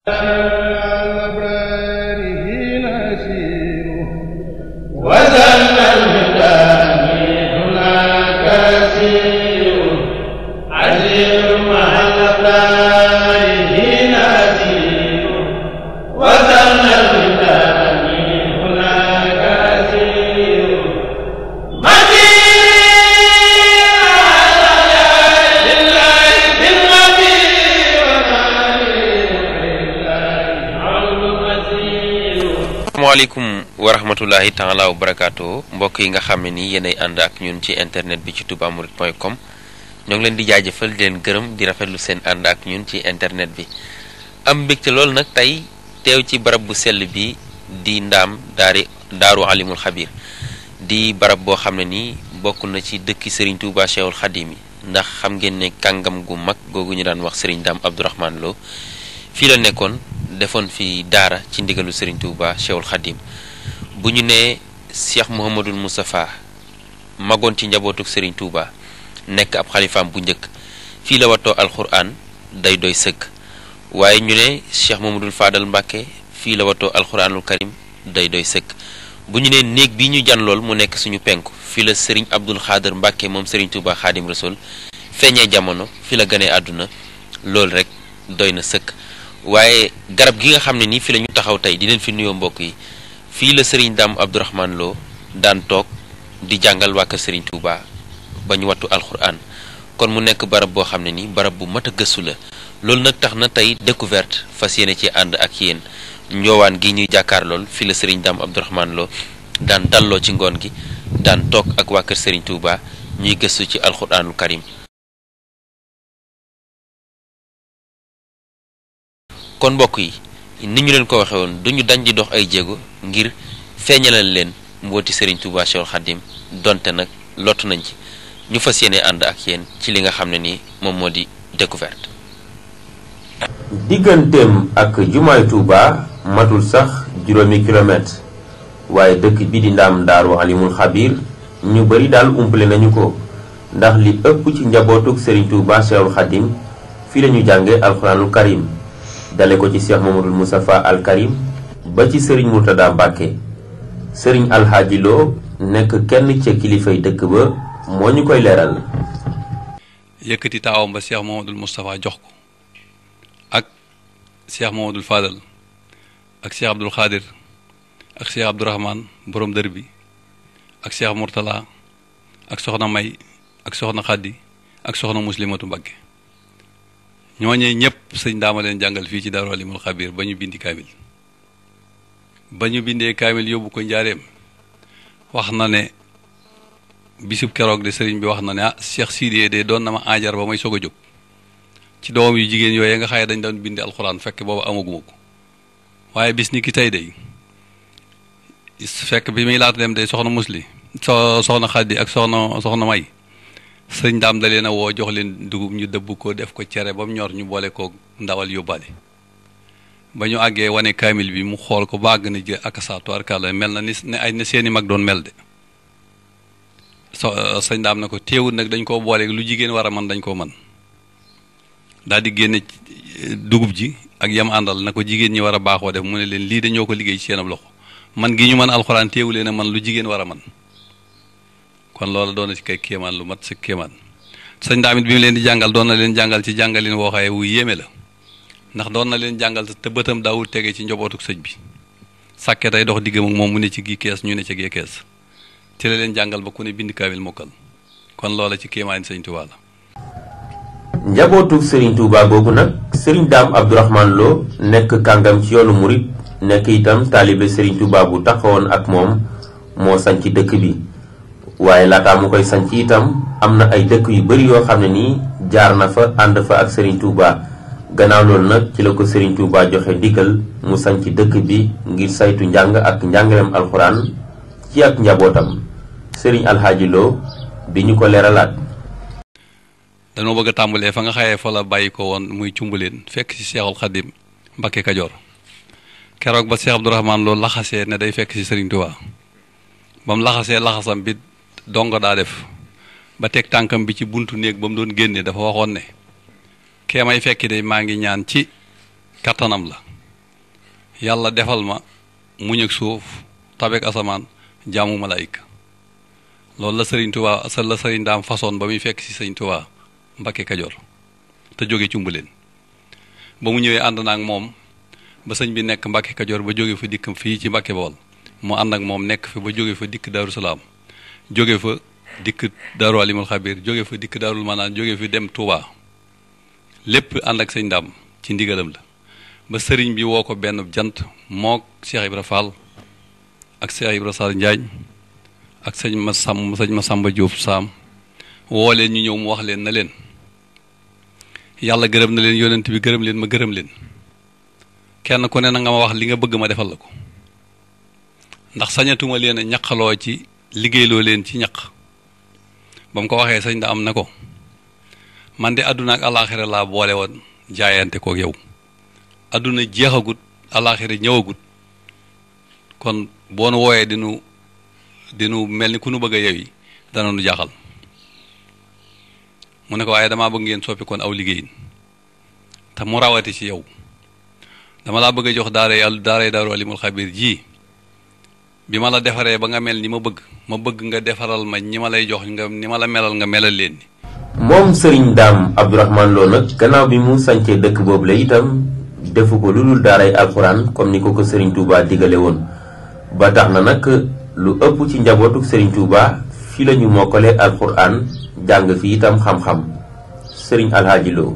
asalaamaaleykum wa rahmatullahi taala wa barakaatu mbokk yi nga xam ne ni yéenay ànd ak ñun ci internet bi ci toubamourid.com ñoo ngi leen di jaajëfal di leen gërëm di rafetlu seen ànd ak ñun ci internet bi am mbégte loolu nag tey teew ci barab bu sell bi di ndaam daari daaru alimul xabir di barab boo xam ne nii bokk na ci dëkki Serigne Touba Cheikhul Khadim yi ndax xam ngeen ne kàngam gu mag googu ñu daan wax Serigne Dame Abdourahmane Lo fii la nekkoon defoon fi daara ci ndigalu Serigne Touba Cheikhul Khadim bu ñu nee Cheikh Mouhamadul Moustapha magoon ci njabootuk Serigne Touba nekk ab xalifaam bu njëkk fii la watoo alxuraan day doy sëkk waaye ñu ne Cheikh Mouhamadul Fadal Mbàkke fii la watoo alxuraanul karim day doy sëkk bu ñu nee néeg bi ñu jan lool mu nekk suñu penku fii la Serigne Abdul Xaadir Mbàkke moom Serigne Touba Xaadim Rasul feeñee jamono fi la gënee àdduna loolu rek doy na sëkk waaye garab gi nga xam ne nii fi la ñu taxaw tey di leen fi nuyoo mbokk yi fii la Serigne Dame Abdourahmane Lo daan toog di jàngal waa kër Serigne Touba ba ñu wattu alxuraan kon mu nekk barab boo xam ne nii barab bu mat a gëstu la loolu nag tax na tey découverte fas yéene ci ànd ak yéen njoowaan gi ñuy jàkkaar lool fii la Serigne Dame Abdourahmane Lo daan dalloo ci ngoon gi daan toog ak waa kër Serigne Touba ñuy gëstu ci alxuraanul karim kon mbokk yi ni ñu leen ko waxee woon duñu dañ di dox ay jéego ngir feeñalal leen mbooti Serigne Touba Cheikhul Khadim donte nag lottu nañ ci ñu fas yéene ànd ak yéen ci li nga xam ne ni moom moo di découverte. digganteem ak jumaay Touba matul sax juróomi kilomètre waaye dëkk bi di ndaam daaru alimul xabir ñu bari daal umpale nañu ko ndax li ëpp ci njabootuk Serigne Touba Cheikhul Khadim fii lañu jànge alxuraanul karim dale ko ci Cheikh Mamadul Moustapha al Karim ba ci sëriñ Murtada Mbàkke sëriñ Alxaaji Lo nekk kenn ca kilifay dëkk ba moo ñu koy leeral yëkkati taawam ba Cheikh Mamadul Moustapha jox ko ak Cheikh Mamadul Fadal ak Cheikh Abdul Xaadir ak Cheikh Abdourahman borom dër bi ak Cheikh Murtala ak soxna May ak soxna Xaddi ak soxna Muslimatu Mbàkke ñooñee ñëpp sëñ daama leen jàngal fii ci Daaru Alimul Xabir ba ñu bindi kaamil ba ñu bindee kaamil yóbbu ko njaareem wax na ne bisub keroog de sëriñ bi wax na ne ah Cheikh Sidiye de doon na ma aajar ba may soog a jóg ci doom yu jigéen yooyu nga xaye dañ doon bindi alxuraan fekk boobu amaguma ko waaye bis ni ki tey day fekk bi muy laata dem day soxna musli so soxna Xaddi ak soxna soxna May sëñ daam da leen a woo jox leen dugub ñu dëbb ko def ko cere ba mu ñor ñu boole ko ndawal yóbbaale ba ñu àggee wane kaamil bi mu xool ko bàgg na jë ak saa tubaarkàlla mel na ni ne ay ne seeni mag doon mel de so sëñ daam na ko teewul nag dañ koo boole lu jigéen war a man dañ koo man daal di génne dugub ji ak yam àndal na ko jigéen ñi war a baaxoo def mu ne leen lii dañoo ko liggéey ci seen ab loxo man gi ñu mën alxuraan teewu leen a man lu jigéen war a man kon loolu doon na ci kay kéemaan lu mat sa kéemaan sëñ daamit bi mu leen di jàngal doon na leen jàngal ci jàngalin woo xaye wu yéeme la ndax doon na leen jàngal te bëtam daawul tege ci njobootuk sëñ bi sàkke tey dox diggam ak moom mu ne ci gi kees ñu ne ci gee kees ci la leen jàngal ba ku ne bind kaamil mokkal kon loola ci kéemaan sëñ Tuubaa la njabootuk Serigne Touba googu nag Serigne Dame Abdourahmane Lo nekk kàngam ci yoonu murit nekk itam taalibe Serigne Touba bu taxawoon ak moom moo sañ ci dëkk bi waaye laataa mu koy sanc itam am na ay dëkk yu bari yoo xam ne nii jaar na fa ànd fa ak Serigne Touba gannaaw loolu nag ci la ko Serigne Touba joxe ndigal mu sanc dëkk bi ngir saytu njàng ak njàngaleem alxuraan ci ak njabootam Serigne Alxaaji Lo bi ñu ko leeralaat. dañoo bëgg a tàmbalee fa nga xayee fa la bàyyi ko woon muy cumbaleen fekk ci Seexul Xadim Mbakke Kajoor keroog ba Cheikh Abdourahmane Lo laxasee ne day fekk ci Serigne Touba ba mu laxasee laxasam bi. dongo daa def ba teg tànkam bi ci buntu néeg ba mu doon génne dafa waxoon ne kee may fekki de maa ngi ñaan ci kattanam la yàlla defal ma muñ ak suuf tabeek asamaan jaamu malaayika loolu la sëriñ Tuubaa sa la sëriñ daam façon ba muy fekk ci sëriñ Tuubaa Mbakke Kajoor te jóge cumbuleen ba mu ñëwee ànd na ak moom ba sëñ bi nekk Mbakke Kajoor ba jóge fa dikk fii ci Mbakke Bawol mu ànd ak moom nekk fi ba jóge fa dikk Daaru Salaam jóge fa dikk Daaru Alimul Xabir jóge fa dikk Daarul Manaan jóge fi dem Touba lépp ànd ak sëñ daam ci ndigalam la ba sëriñ bi woo ko benn jant mook Cheikh Ibra Fall ak Cheikh Ibra Sall Njaañ ak sëñ ma sàmm sëñ ma Samba Diop Saam woo leen ñu ñëw mu wax leen na leen yàlla gërëm na leen yonent bi gërëm leen ma gërëm leen kenn ku ne na nga ma wax li nga bëgg ma defal la ko ndax sañatuma leen a ñaqaloo ci liggéeyloo leen ci ñaq ba mu ko waxee sëñ da am na ko man de àdduna ak alaaxira laa boole woon jaayante kook yow àdduna jeexagut alaaxira ñëwagut kon boo nu wooyee dinu dinu mel ni ku nu bëgg a yewi dana nu jaaxal mu ne ko waaye damaa bëgg ngeen soppi kon aw liggéeyin te mu rawati ci yow dama laa bëgg a jox daara yàlla daara daaru alimul xabir ji bi ma la defaree ba nga mel ni ma bëgg ma bëgg nga defaral ma ñi ma lay jox nga ni ma la melal nga melal leen ni moom sëriñ daam abdourahman loo nag gannaaw bi mu sancee dëkk boobu la itam defu ko lu dul daaray alxuraan comme ni ko ko sëriñ Touba digale woon ba tax na nag lu ëpp ci njabootuk sëriñ Touba fi la ñu mokkale alxuraan jàng fi itam xam-xam sëriñ alhaaji loo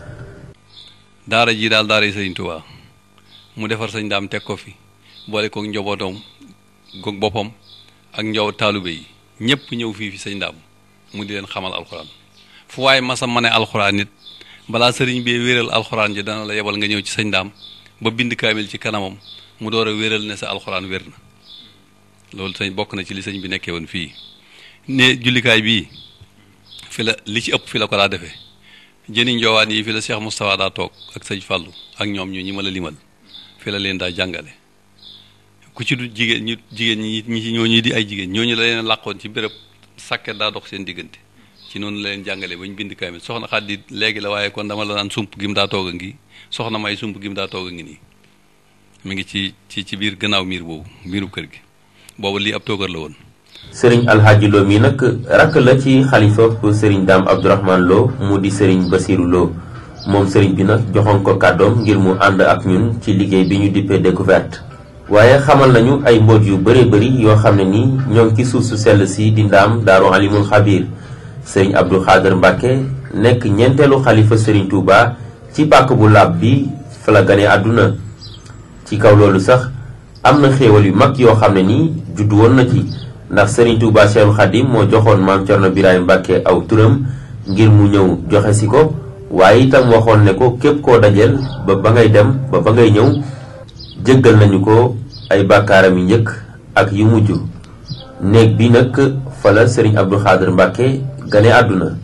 daara ji daal daara yi sëriñ Touba mu defar sëñ daam teg ko fi boole kook njabootam goog boppam ak njaw taalube yi ñépp ñëw fii fi sëñ daam mu di leen xamal alxuraan fu waaye masa ma ne alxuraan nit balaa sëriñ bi wéeral alxuraan ji dana la yebal nga ñëw ci sëñ daam ba bind kaamil ci kanamam mu door a wéeral ne sa alxuraan wér na loolu sëñ bokk na ci li sëñ bi nekkee woon fii ne jullikaay bii fi la li ci ëpp fi la ko daa defee jëni njoowaan yi fi la Cheikh Moustapha daa toog ak sëñ Fallou ak ñoom ñu ñi ma la limal fi la leen daa jàngale ku ci du jigéen ñu jigéen ñi ñi ci ñooñu di ay jigéen ñooñu la leen làqoon ci béréb sàkket daa dox seen diggante ci noonu la leen jàngalee ba ñu bind kaamil soxna Xaddi léegi la waaye kon dama la naan sump gi mu daa toog a ngi soxna may sump gi mu daa toog a ngi nii mi ngi ci ci ci biir gannaaw miir boobu miirub kër gi boobu lii ab toogar la woon sëriñ alhaaji loo mi nag rakk la ci xalifa sëriñ daam abdourahman loo mu di sëriñ basiru loo moom sëriñ bi nag joxoon ko kàddoom ngir mu ànd ak ñun ci liggéey bi ñu dippee découverte waaye xamal nañu ay mbóot yu bëree bëri yoo xam ne ni ñoo ngi ci suuf su sell si di ndaam daaru alimul xabir sëriñ abdou xaadar mbàkke nekk ñeenteelu xalifa sëriñ Touba ci pàkk bu laab bi fa la gane àdduna ci kaw loolu sax am na xéewal yu mag yoo xam ne ni juddu woon na ci ndax sëriñ Touba Cheikhul Khadim moo joxoon maam Cerno Birahim Mbàkke aw turam ngir mu ñëw joxe si ko waaye itam waxoon ne ko képp koo dajeel ba ba ngay dem ba ba ngay ñëw jéggal nañu ko ay bàkkaaram yu njëkk ak yu mujj néeg bi nag fa la sëriñ Abdou Xaadir Mbàkke gane àdduna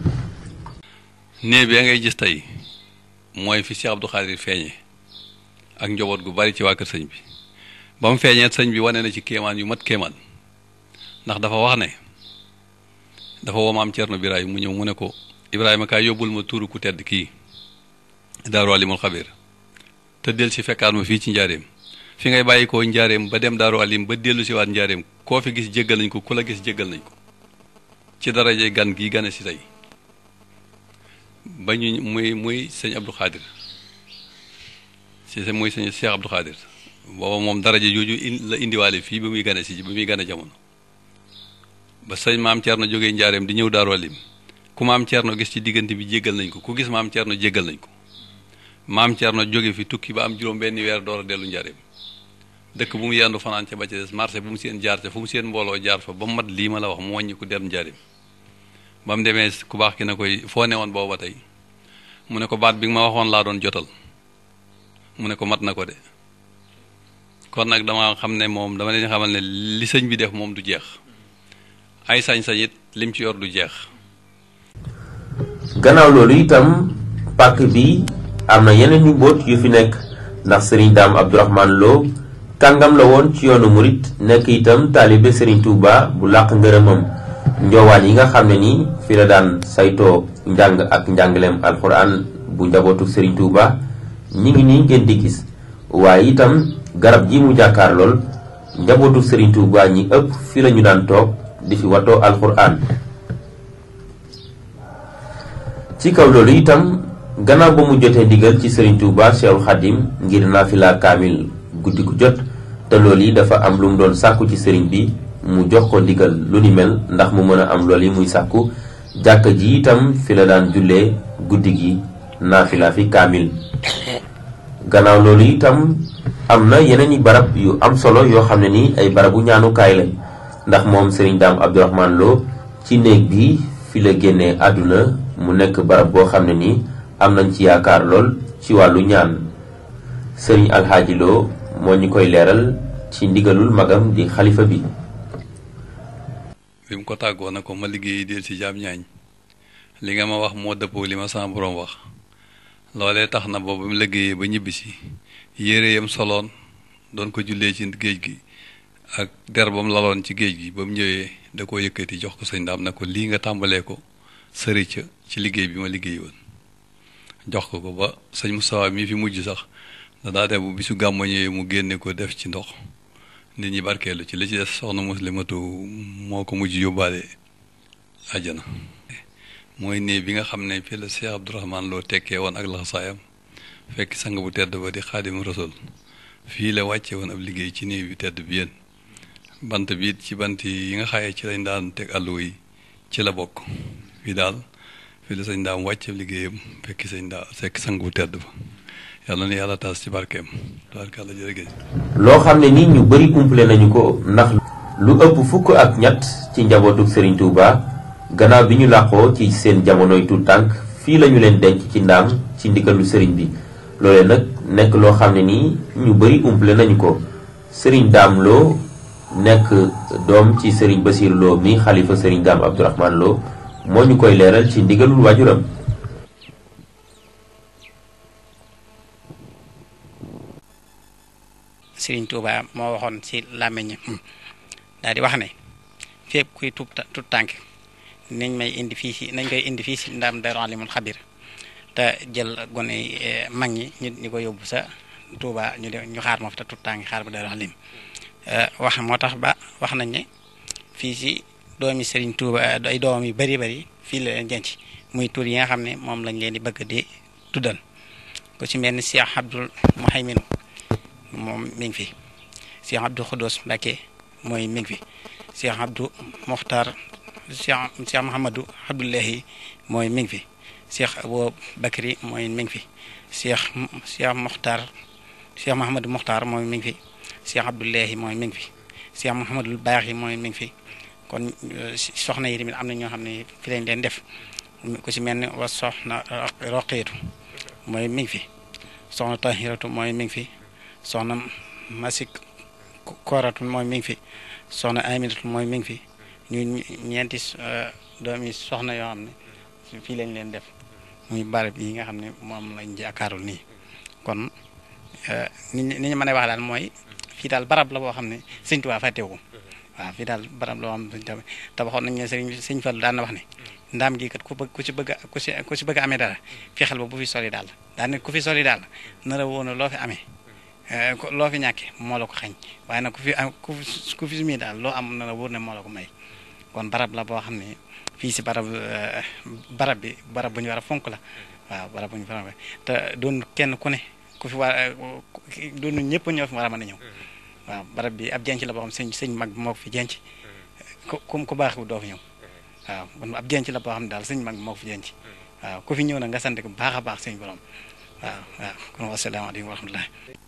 néeg bi ngay gis tey mooy fi Cheikh Abdou Khadir feeñe ak njaboot gu bari ci waa kër sëñ bi ba mu feeñee sëñ bi wane na ci kéemaan yu mat kéemaan ndax dafa wax ne dafa woo maam Cerno Birahim mu ñëw mu ne ko Ibrahima kaay yóbbul ma tuuru ku tedd kii Daaru Alimul Xabir te del si fekkaat ma fii ci njaareem fi ngay bàyyi koo njaareem ba dem Daaru Alim ba dellu si waat njaareem koo fi gis jéggal nañ ko ku la gis jéggal nañ ko ci daraje gan gi gane si tey ba ñu muy muy sëñ Abdou Khadir si muy sëñ Cheikh Abdou Khadir booba moom daraje jooju la indiwaale fii ba muy gane si ba muy gane jamono ba sëñ maam Thierno jógee njaareem di ñëw Daaru Alim ku maam Thierno gis ci diggante bi jéggal nañ ko ku gis maam Thierno jéggal nañ ko maam Thierno jóge fi tukki ba am juróom benn weer door a dellu njaareem dëkk bu mu yendu fanaan ca ba ca des marché bu mu seen jaar ca fu mu seen mbooloo jaar fa ba mu mat lii ma la wax mu wàññi ku dem njaareem ba mu demee ku baax ki na koy foo ne woon booba tey mu ne ko baat bi nga ma waxoon laa doon jotal mu ne ko mat na ko de kon nag dama xam ne moom dama leen xamal ne li sëñ bi def moom du jeex ay sañ-sañ it lim ci yor du jeex gannaaw loolu itam pàkk bi am na yeneen yu mbóot yu fi nekk ndax sëriñ daam abdourahman loo kàngam la woon ci yoonu murit nekk itam taalibe sëriñ Touba bu làq ngërëmam njoowaan yi nga xam ne ni fi la daan saytoo njàng ak njàngaleem alxuraan bu njabootu sëriñ Touba ñi ngi nii ngeen di gis waaye itam garab gi mu jàkkaar lool njabootu sëriñ Tuuba ñi ëpp fi lañu daan toog di fi watoo alxuraan ci kaw loolu itam gannaaw ba mu jotee ndigal ci sëriñ Tuuba Seexul Xadim ngir naafila kaamil guddi gu jot te loolu yi dafa am lu mu doon sàkku ci sëriñ bi mu jox ko ndigal lu ni mel ndax mu mën a am loolu yi muy sàkku jàkka ji itam fi la daan jullee guddi gi naafila fi kaamil gannaaw loolu itam am na yeneen i barab yu am solo yoo xam ne ni ay barabu ñaanukaay lañ ndax moom sëriñ daam Abdourahmane Lo ci néeg bi fi la génnee àdduna mu nekk barab boo xam ne ni am nañ ci yaakaar lool ci wàllu ñaan sëriñ alxaaji Lo moo ñu koy leeral ci ndigalul magam di xalifa bi bi mu ko tàggoo na ko ma liggéey del ci jaam ñaañ li nga ma wax moo dëppoo li ma sama borom wax loolee tax na boobu mu liggéeyee ba ñibbisi yére yam soloon doon ko jullee ci géej gi ak der ba mu laloon ci géej gi ba mu ñëwee da koo yëkkati jox ko sëñ daam na ko lii nga tàmbalee ko sëri ca ci liggéey bi ma liggéey woon jox ko ko ba sëñ Moustapha mii fi mujj sax da daa dem bu bisu gàmmu ñëwee mu génne ko def ci ndox nit ñi barkeelu ci li ci des soxna muslimatu moo ko mujj yóbbaale àjjana mooy néeg bi nga xam ne fii la Cheikh Abdourahmane Lo tekkee woon ak laxasaayam fekk sang bu tedd ba di xaadim rasul fii la wàcce woon ab liggéey ci néeg bi tedd bi yéen bant bi it ci bant yi nga xaye ci lañ daan teg àlluwa yi ci la bokk fii daal fii la sañ daam wàcce liggéeyam fekk sañ daa fekk sang bu tedd ba yàlla na yàlla taas ci barkeem tabarkàlla jërëgéej loo xam ne ni ñu bari kumple nañu ko ndax lu ëpp fukk ak ñett ci njabootuk sëriñ Tuuba gannaaw bi ñu làqoo ci seen jamonoy tuut tànk fii lañu leen denc ci ndaam ci ndigalu sëriñ bi loolee nag nekk loo xam ne nii ñu bari umple nañu ko sëriñ daam loo nekk doom ci sëriñ Basiir Lo mi xalifa sëriñ daam Abdourahmane Lo moo ñu koy leeral ci ndigalul waajuram sëriñ Tuuba moo waxoon ci làmmiñ daal di wax ne fépp kuy tub tut tànk nañ may indi fii si nañ koy indi fii si ndaam Daaru Alimul Xabir te jël gone mag ñi ñu ñu ko yóbbu sa Tuuba ñu de ñu xaar ma fa te tut tànk xaar ba Daaru Alim wax moo tax ba wax nañ ne fii si doomi sëriñ Tuuba ay doom yu bari bari fii la leen jenc muy tur yi nga xam ne moom lañ leen di bëgg di tuddal ku ci mel ni Cheikh Abdul Muhaymin moom mi ngi fi Cheikh Abdou Khoudous Mbacké mooy mi ngi fi Cheikh Abdou Mokhtar Cheikh Cheikh Mouhamadou Abdoulahi mooy mi ngi fi Cheikh Abou Bakri mooy mi ngi fi Cheikh Cheikh Mokhtar Cheikh Mouhamadou Mokhtar mooy mi ngi fi Cheikh Abdoulahi mooy mi ngi fi Cheikh Mouhamadou Baaxi mooy mi ngi fi kon soxna yi tamit am na ñoo xam ne fi lañ leen def ku ci mel ni wa soxna Roqeetu mooy mi ngi fi soxna Tahiratu mooy mi ngi fi soxna masik kooratu mooy mi ngi fi soxna aminatu mooy mi ngi fi ñu ñeenti doomi soxna yoo xam ne fii lañ leen def muy barab yi nga xam ne moom lañ jàkkaarul nii kon ni ni ñu mën a wax daal mooy fii daal barab la boo xam ne sëñ Tuubaa fàttewu ko waaw fii daal barab la boo xam ne sëñ Tuubaa tabaxoon nañ ne sëriñ sëñ Fallu daan na wax ne ndaam gi kat ku bëgg ku ci bëgg ku ci ku ci bëgg amee dara fexeel ba bu fi soli daal daa ne ku fi soli daal nara woon loo fi amee loo fi ñàkke moo la ko xañ waaye nag ku fi am ku fi mii daal loo am na la wóor ne moo la ko may kon barab la boo xam ne fii si barab barab bi barab bu ñu war a fonk la waaw barab bu ñu war a te doon kenn ku ne ku fi war doon ñëpp ñoo fi war a mën a ñëw waaw barab bi ab jenc la boo xam sëñ sëñ mag bi moo ko fi jenc ku ku baax doo fi ñëw waaw kon ab jenc la boo xam ne daal sëñ mag bi moo ko fi jenc waaw ku fi ñëw nag nga sant ko baax a baax sëñ borom waaw waaw kon wasalaamaaleykum wa rahmatulah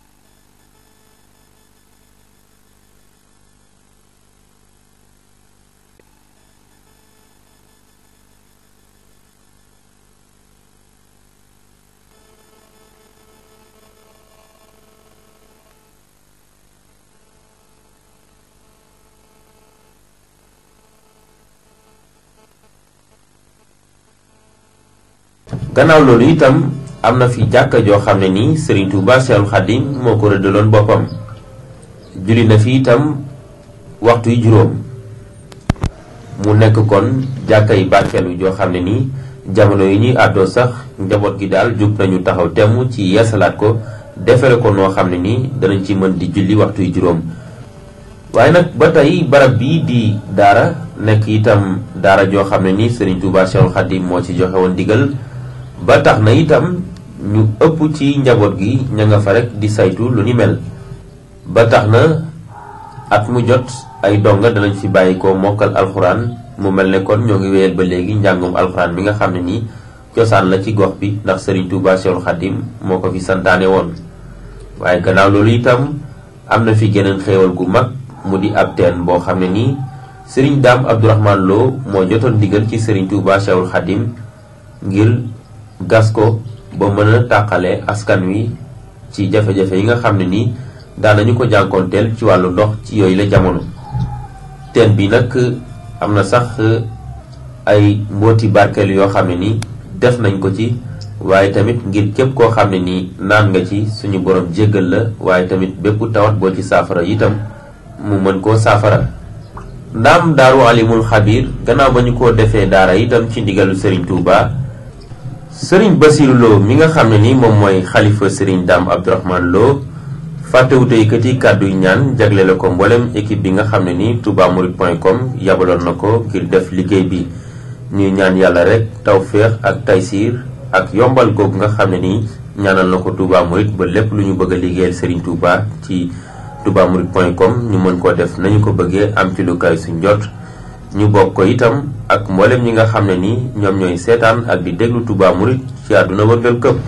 gannaaw loolu itam am na fi jàkka joo xam ne nii Serigne Touba Cheikhoul Khadim moo ko rëddaloon boppam julli na fi itam waxtu yu juróom mu nekk kon jàkka yi barkeelu joo xam ne nii jamono yi ñuy àddoo sax njaboot gi daal jóg nañu taxaw temm ci yeesalaat ko defere ko noo xam ne nii danañ ci mën di julli waxtu yu juróom waaye nag ba tey barab bii di daara nekk itam daara joo xam ne ni Serigne Touba Cheikhul Khadim moo ci joxe woon digal ba tax na itam ñu ëpp ci njaboot gi ña nga fa rek di saytu lu ni mel ba tax na at mu jot ay donga danañ fi bàyyi ko mokkal alxuraan mu mel ne kon ñoo ngi wéyal ba léegi njàngum alxuraan mi nga xam ne nii cosaan la ci gox bi ndax Serigne Touba Cheikhul Khadim moo ko fi santaane woon waaye gannaaw loolu itam am na fi geneen xéewal gu mag mu di ab teen boo xam ne nii Serigne Dame Abdourahmane Lo moo jotoon digal ci Serigne Touba Cheikhul Khadim ngir gas ko ba mën a tàqale askan wi ci jafe-jafe yi nga xam ne nii daanañu ko jànkoonteel ci wàllu ndox ci yooyu la jamono teen bi nag am na sax ay mbooti barkeel yoo xam ne nii def nañ ko ci waaye tamit ngir képp koo xam ne nii naan nga ci suñu borom jéggal la waaye tamit bépp tawat boo ci saafara itam mu mën koo saafara ndaam daaru alimul xabir gannaaw ba ñu ko defee daara itam ci ndigalu Serigne Touba Serigne Bassirou Lo mi nga xam ne ni moom mooy xalifa Serigne Dame Abdourahmane Lo fàttewute yëkkati kàddu yu ñaan jaglele ko mboolem équipe bi nga xam ne ni toubamourides.com yabaloon na ko ngir def liggéey bi ñuy ñaan yàlla rek tawféex ak taysiir ak yombal googu nga xam ne ni ñaanal na ko Touba Mouride ba lépp lu ñu bëgg a liggéeyal Serigne Touba ci toubamourides.com ñu mën koo def nañu ko bëggee am ci lu kaay suñ jot ñu bokk ko itam ak mboolem ñi nga xam ne ni ñoom ñooy seetaan ak di déglu Touba Mouride ci àdduna wërngal këpp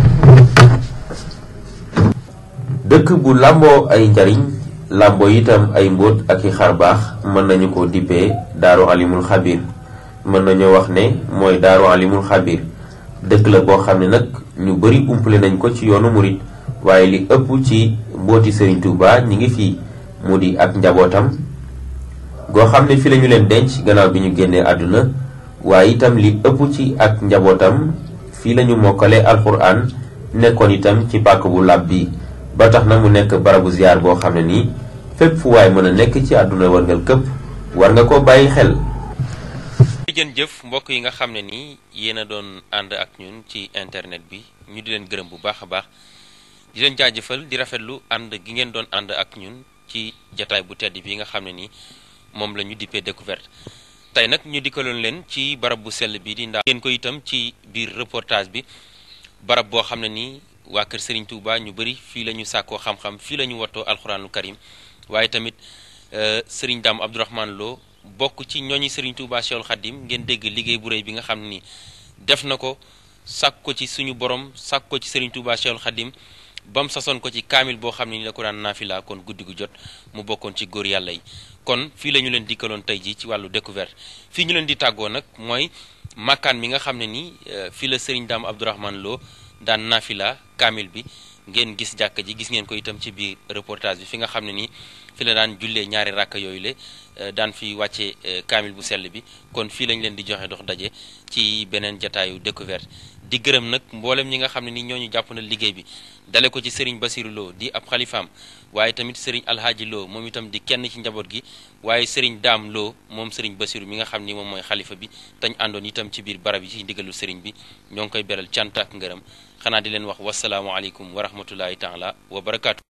dëkk bu làmboo ay njariñ làmboo itam ay mbóot ak i xar baax mën nañu ko dippee daaru alimul xabir mën nañoo wax ne mooy daaru alimul xabir dëkk la boo xam ne nag ñu bari umpale nañ ko ci yoonu murit waaye li ëpp ci mbooti Serigne Touba ñi ngi fii mu di ak njabootam goo xam ne fi lañu leen denc gannaaw bi ñu génnee àdduna waaye itam li ëpp ci ak njabootam fii lañu mokkale alxuraan nekkoon itam ci pàkk bu lab bi ba tax na mu nekk barabu ziar boo xam ne nii fépp fu waay mën a nekk ci àdduna warngal këpp war nga ko bàyyi xel jën jëf mbokk yi nga xam ne nii yéen a doon ànd ak ñun ci internet bi ñu di leen gërëm bu baax a baax di leen jaajëfal di rafetlu ànd gi ngeen doon ànd ak ñun ci jataay bu tedd bi nga xam ne nii moom la ñu dippee découverte tey nag ñu dikkaloon leen ci barab bu sell bi di ndax ngeen ko itam ci biir reportage bi barab boo xam ne nii waa kër Serigne Touba ñu bëri fii la ñu sàkkoo xam-xam fii la ñu wattoo alxuraanul karim waaye tamit Serigne Dame Abdourahmane Lo bokk ci ñooñi Serigne Touba Cheikhul Khadim ngeen dégg liggéey bu rëy bi nga xam ne nii def na ko sàkk ko ci suñu borom sàkk ko ci Serigne Touba Cheikhul Khadim ba mu sasoon ko ci kaamil boo xam ne ni la ko daan naafila kon guddi gu jot mu bokkoon ci góor yàlla yi kon fii la ñu leen dikkaloon tey ji ci wàllu découverte fii ñu leen di tàggoo nag mooy makkaan mi nga xam ne nii fii la Serigne Dame Abdourahmane Lo daan naafila kaamil bi ngeen gis jàkka ji gis ngeen ko itam ci biir reportage bi fi nga xam ne nii fi la daan jullee ñaari ràkk yooyu le daan fi wàcce kaamil bu sell bi kon fii lañ leen di joxe dox daje ci beneen jataayu découverte di gërëm nag mboolem ñi nga xam ne ni ñooñu jàpp na liggéey bi dale ko ci Serigne Bassirou Lo di ab xalifaam waaye tamit Serigne Alhaaji Lo moom itam di kenn ci njaboot gi waaye Serigne Dame Lo moom Serigne Bassirou mi nga xam ni moom mooy xalifa bi tañ àndoon itam ci biir barab yi ci ndigalu Serigne bi ñoo ngi koy beral cant ak ngërëm xanaa di leen wax wasalaamualeykum wa rahmatullahi taala wa barakaatu.